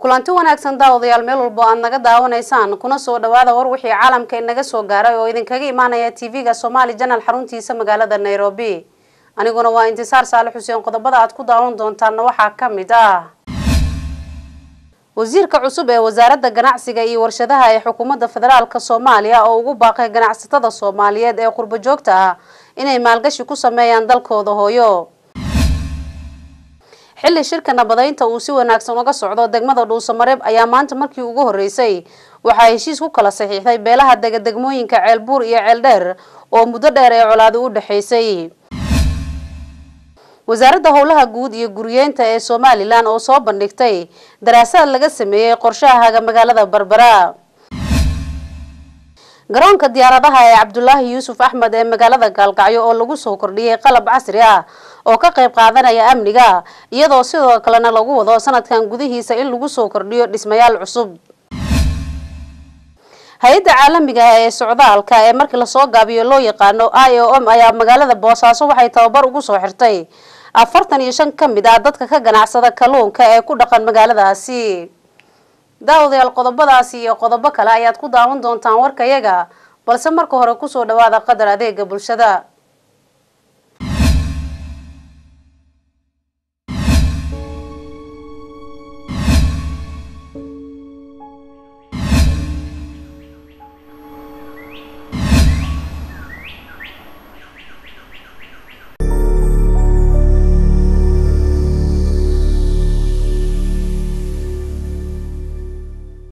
kulanti wanaagsan daawadayaal meel walbo aad naga daawanaysaan kuna soo dhawaada war wixii caalamka inaga soo gaaray oo idinkaga imaanaya tv-ga somaali janal xaruntiisa magaalada nairobi aniguna waa intisaar saale xuseen qodobada aad ku daawan doontaanna waxaa ka mid ah wasiirka cusub ee wasaaradda ganacsiga iyo warshadaha ee xukuumadda federaalk soomaaliya oo ugu baaqay ganacsatada soomaaliyeed ee qurbo joogta ah inay maalgashi ku sameeyaan dalkooda hooyo xilli shirka nabadeynta uu si wanaagsan uga socdo degmada dhuusamareeb ayaa maanta markii ugu horeysay waxaa heshiis ku kala saxiixday beelaha degadegmooyinka ceelbuur iyo ceeldheer oo muddo dheer ee colaadi u dhexaysay wasaaradda howlaha guud iyo guriyeenta ee somalilan oo soo bandhigtay daraasaad laga sameeyey qorshahaga magaalada berbera garoonka diyaaradaha ee cabdulaahi yuusuf axmed ee magaalada gaalkacyo oo lagu soo kordhiyey qalab casri ah oo ka qayb qaadanaya amniga iyadoo sidoo kalena lagu wado sanadkan gudihiisa in lagu soo kordhiyo dhismayaal cusub hay-adda caalamiga ah ee socdaalka ee markii lasoo gaabiyo loo yaqaano i o m ayaa magaalada boosaaso waxay tababar ugu soo xirtay afartan iyo shan ka mid ah dadka ka ganacsada kalluunka ee ku dhaqan magaaladaasi daawadayaal qodobadaasi iyo qodobo kale ayaad ku daawan doontaan warkayaga balse marka hore kusoo dhawaada qadar adeega bulshada